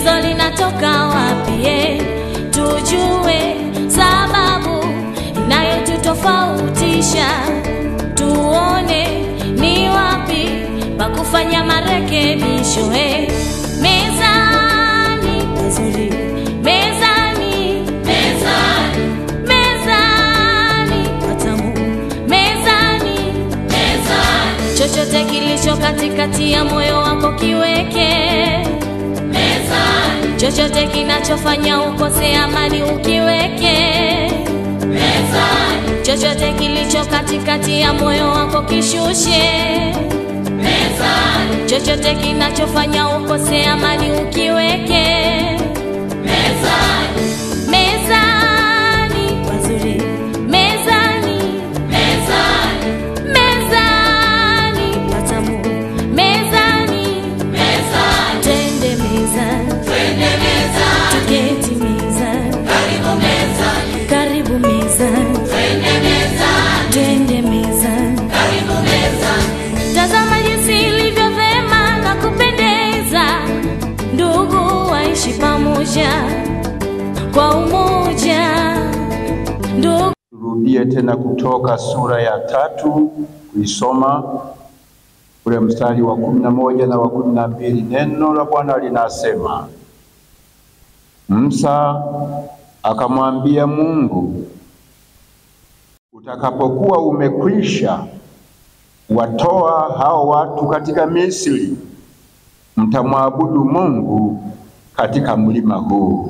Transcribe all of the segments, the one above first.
tatizo linatoka wapi? eh? Tujue sababu inayotutofautisha, tuone ni wapi pa kufanya marekebisho. eh. Mezani pazuri, mezani, mezani, mezani patamu, mezani, mezani, chochote kilicho katikati ya moyo wako kiweke mezani, chochote kinachofanya ukose amani ukiweke mezani, chochote kilicho katikati ya moyo wako kishushe mezani, chochote kinachofanya ukose amani ukiweke mezani, mezani pazuri, mezani, mezani, mezani patamu, mezani, mezani, twende mezani, twende mezani, tuketi mezani, karibu mezani, karibu mezani, twende mezani, twende mezani, karibu mezani. Tazama jinsi ilivyo vema na kupendeza, ndugu waishi pamoja kwa umoja, ndugu Turudie tena Kutoka sura ya tatu kuisoma ule mstari wa kumi na moja na wa kumi na mbili. Neno la Bwana linasema, Musa akamwambia Mungu, utakapokuwa umekwisha watoa hao watu katika Misri, mtamwabudu Mungu katika mlima huu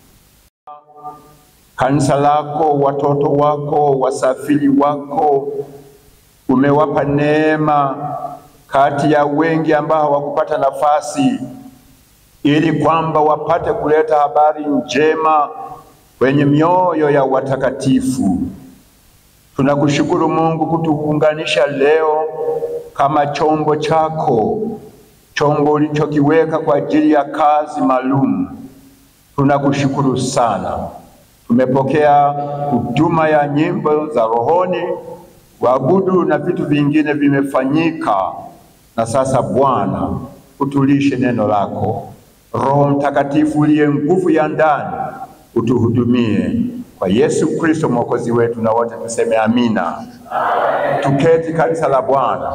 kanisa lako, watoto wako, wasafiri wako, umewapa neema kati ya wengi ambao hawakupata nafasi, ili kwamba wapate kuleta habari njema kwenye mioyo ya watakatifu. Tunakushukuru Mungu kutuunganisha leo kama chombo chako, chombo ulichokiweka kwa ajili ya kazi maalum. Tunakushukuru sana. Tumepokea huduma ya nyimbo za rohoni, waabudu na vitu vingine vimefanyika, na sasa Bwana, utulishe neno lako. Roho Mtakatifu uliye nguvu ya ndani, utuhudumie kwa Yesu Kristo mwokozi wetu, na wote tuseme amina. Tuketi kanisa la Bwana.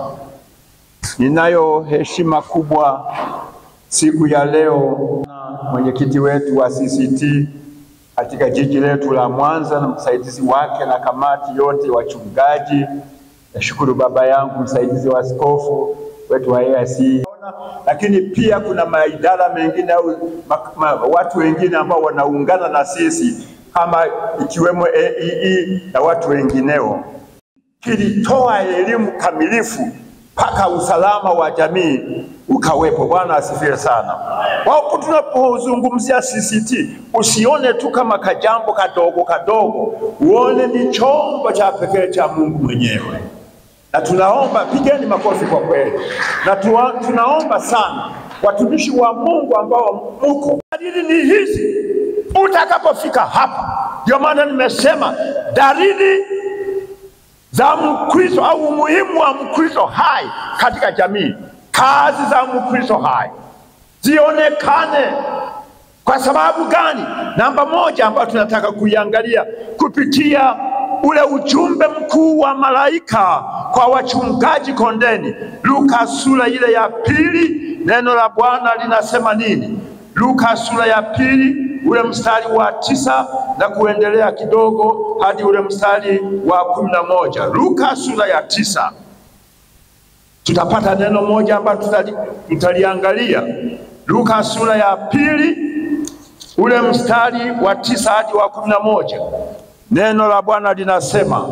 Ninayo heshima kubwa siku ya leo na mwenyekiti wetu wa CCT katika jiji letu la Mwanza na msaidizi wake na kamati yote wachungaji. Nashukuru baba yangu msaidizi wa askofu wetu wa AIC, lakini pia kuna maidara mengine au ma, ma, watu wengine ambao wanaungana na sisi kama ikiwemo AEE na watu wengineo, kilitoa elimu kamilifu mpaka usalama wa jamii ukawepo. Bwana asifiwe sana. Wako tunapozungumzia CCT, usione tu kama kajambo kadogo kadogo, uone ni chombo cha pekee cha Mungu mwenyewe, na tunaomba, pigeni makofi kwa kweli, na tuwa, tunaomba sana watumishi wa Mungu ambao muko, dalili ni hizi utakapofika hapa. Ndio maana nimesema dalili za Mkristo au umuhimu wa Mkristo hai katika jamii, kazi za Mkristo hai zionekane. Kwa sababu gani? Namba moja ambayo tunataka kuiangalia kupitia ule ujumbe mkuu wa malaika kwa wachungaji kondeni, Luka sura ile ya pili, neno la Bwana linasema nini? Luka sura ya pili ule mstari wa tisa na kuendelea kidogo hadi ule mstari wa kumi na moja. Luka sura ya tisa tutapata neno moja ambalo tutali, tutaliangalia. Luka sura ya pili ule mstari wa tisa hadi wa kumi na moja. Neno la Bwana linasema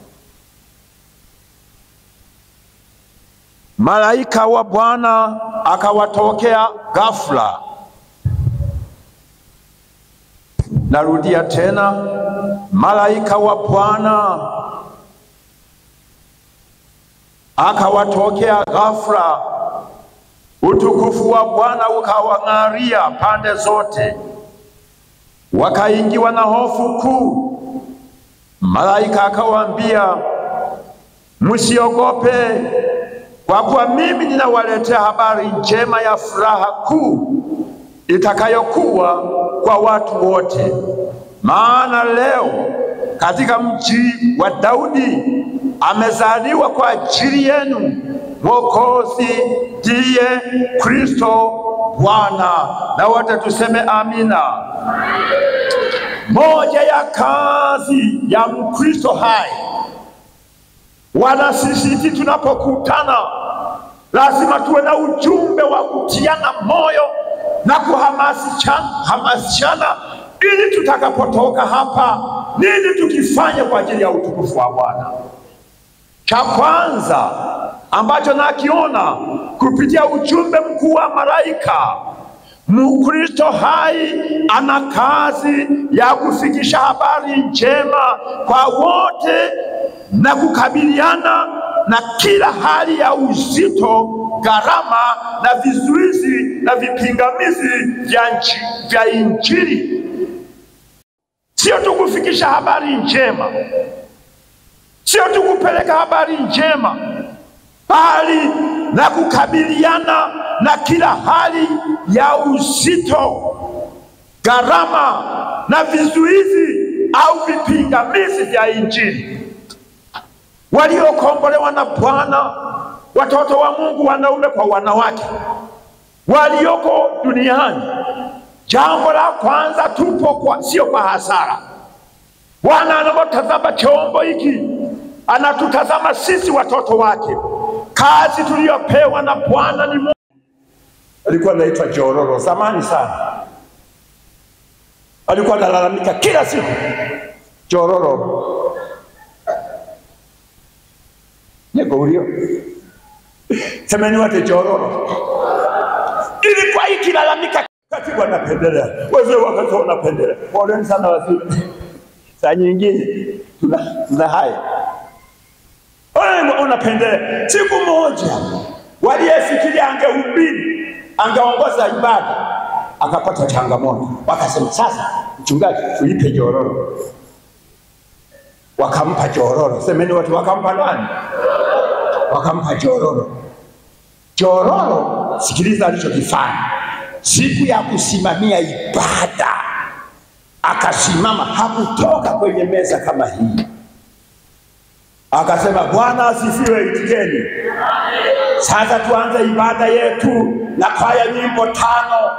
malaika wa Bwana akawatokea ghafla. Narudia tena, malaika wa Bwana akawatokea ghafla, utukufu wa Bwana ukawang'aria pande zote, wakaingiwa na hofu kuu. Malaika akawaambia, msiogope, kwa kuwa mimi ninawaletea habari njema ya furaha kuu itakayokuwa kwa watu wote. Maana leo katika mji wa Daudi amezaliwa kwa ajili yenu Mwokozi, ndiye Kristo Bwana. Na wote tuseme amina. Moja ya kazi ya Mkristo hai, wala sisi tunapokutana, lazima tuwe na ujumbe wa kutiana moyo na kuhamasishana, ili tutakapotoka hapa, nini tukifanya kwa ajili ya utukufu wa Bwana. Cha kwanza ambacho nakiona kupitia ujumbe mkuu wa malaika, Mkristo hai ana kazi ya kufikisha habari njema kwa wote na kukabiliana na kila hali ya uzito, gharama na vizuizi na vipingamizi vya nchi vya Injili. Sio tu kufikisha habari njema, sio tu kupeleka habari njema, bali na kukabiliana na kila hali ya uzito, gharama na vizuizi au vipingamizi vya Injili. Waliokombolewa na Bwana, watoto wa Mungu, wanaume kwa wanawake, walioko duniani, jambo la kwanza, tupo kwa, sio kwa hasara. Bwana anapotazama chombo hiki, anatutazama sisi watoto wake. Kazi tuliyopewa na Bwana ni Mungu. Alikuwa anaitwa Jororo zamani sana, alikuwa analalamika kila siku Jororo Nego ulio semeni wote Jororo ilikuwa ikilalamika, katibu anapendelea, wazee wakati wanapendelea. Poleni sana wazee, saa nyingine tuna, tuna haya unapendelea. Siku moja waliyefikiria angehubiri angeongoza ibada akapata changamoto, wakasema sasa, mchungaji, tulipe jororo. Wakampa jororo, semeni watu, wakampa nani? Wakampa jororo. Jororo, sikiliza alichokifanya siku ya kusimamia ibada, akasimama, hakutoka kwenye meza kama hii akasema Bwana asifiwe, itikeni. Sasa tuanze ibada yetu na kwaya nyimbo tano.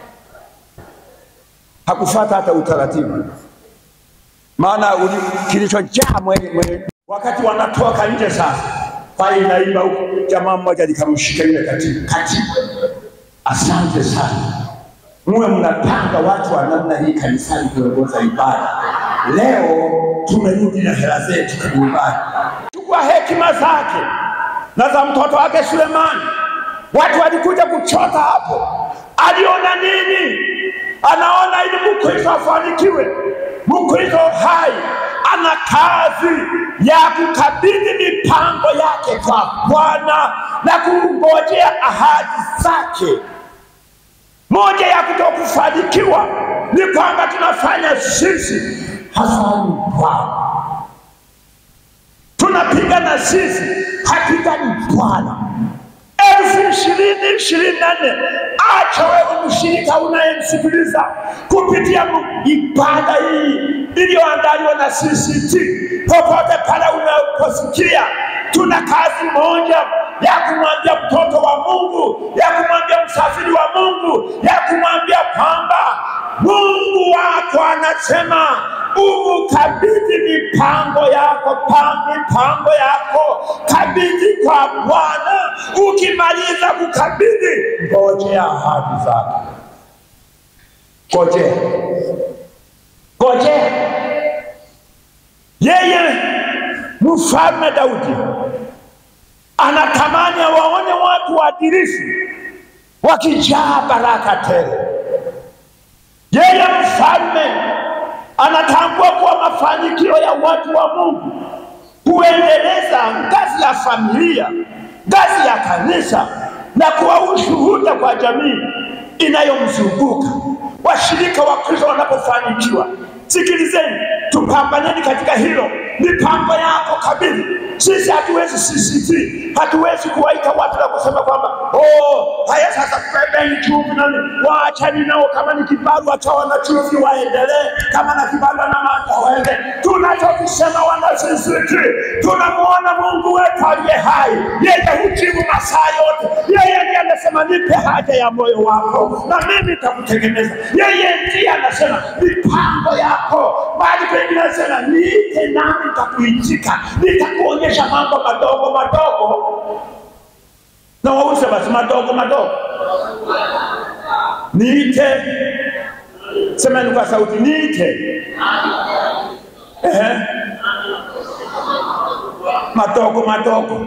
Hakufuata hata utaratibu, maana kilichojaa mwenye, mwenye. Wakati wanatoka nje sasa, kwaya inaimba huko, jamaa mmoja likamshika yule katibu, katibu, asante sana, muwe mnapanga watu wa namna hii kanisani kuongoza ibada. Leo tumerudi na hela zetu nyumbani. Chukua hekima zake na za mtoto wake Sulemani. Watu walikuja kuchota hapo, aliona nini? Anaona ili Mkristo afanikiwe, Mkristo hai ana kazi ya kukabidhi mipango yake kwa Bwana na kungojea ahadi zake. Moja ya kutokufanikiwa ni kwamba tunafanya sisi hafanyi Bwana, tunapigana sisi, hapigani Bwana. elfu ishirini ishirini na nne acha wewe mshirika unayemsikiliza kupitia ibada hii iliyoandaliwa na CCT, popote pale unaposikia, tuna kazi moja ya kumwambia mtoto wa Mungu, ya kumwambia msafiri wa Mungu, ya kumwambia kwamba Mungu wako anasema umukabidhi mipango yako pa mipango yako kabidhi kwa Bwana. Ukimaliza kukabidhi, ngojea ahadi zake, ngojea, ngojea. Yeye mfalme Daudi anatamani awaone watu waadilifu wakijaa baraka tele. Yeye mfalme anatambua kuwa mafanikio ya watu wa Mungu kuendeleza ngazi ya familia, ngazi ya kanisa na kuwa ushuhuda kwa jamii inayomzunguka. Washirika wa Kristo wanapofanikiwa, sikilizeni, tupambaneni katika hilo mipango yako kabili. Sisi hatuwezi CCT, hatuwezi kuwaita watu na kusema kwamba oh, haya sasa kubebeni chumvi nani, waachani nao, kama ni kibarua cha wanachumvi waendelee, kama na kibarua na mata waende. Tunachokisema wana CCT, tunamwona Mungu wetu aliye hai, yeye hujibu masaa yote. Yeye ndiye anasema nipe haja ya moyo wako na mimi nitakutengeneza. Yeye ndiye anasema mipango yako, bali pengine anasema niite nami nitakuitika, nitakuonyesha mambo madogo madogo na wause basi madogo madogo, niite. Semeni kwa sauti, niite. Ehe, madogo madogo.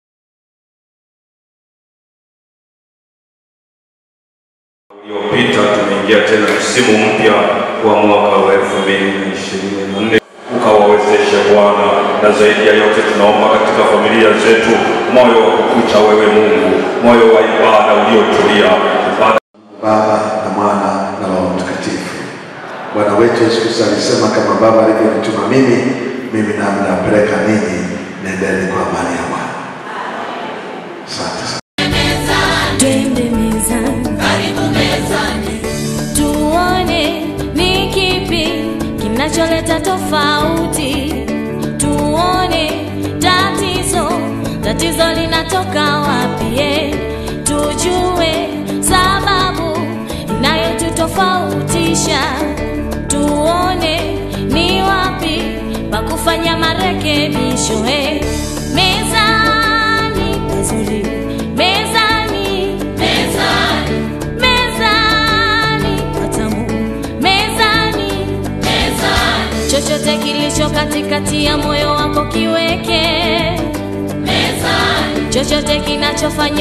uliopita tumeingia tena msimu mpya wa mwaka wa elfu mbili na ishirini na nne ukawawezeshe Bwana, na zaidi ya yote tunaomba katika familia zetu moyo wa kukucha wewe Mungu, moyo wa ibada uliotulia ibada Baba na Mwana na Roho Mtakatifu. Bwana wetu Yesu Kristo alisema, kama Baba alivyonituma mimi, mimi nami nawapeleka ninyi, nendeni kwa amani ya Bwana. Asante sana. Twende mezani, karibu mezani, tuone ni kipi kinacholeta tofauti, tuone tatizo, tatizo linatoka wapi, eh, tujue sababu inayotutofautisha, tuone ni wapi pa kufanya marekebisho, eh, mezani pazuri, mezani mezani mezani patamu mezani mezani chochote kilicho katikati ya moyo wako kiweke mezani chochote kinachofanya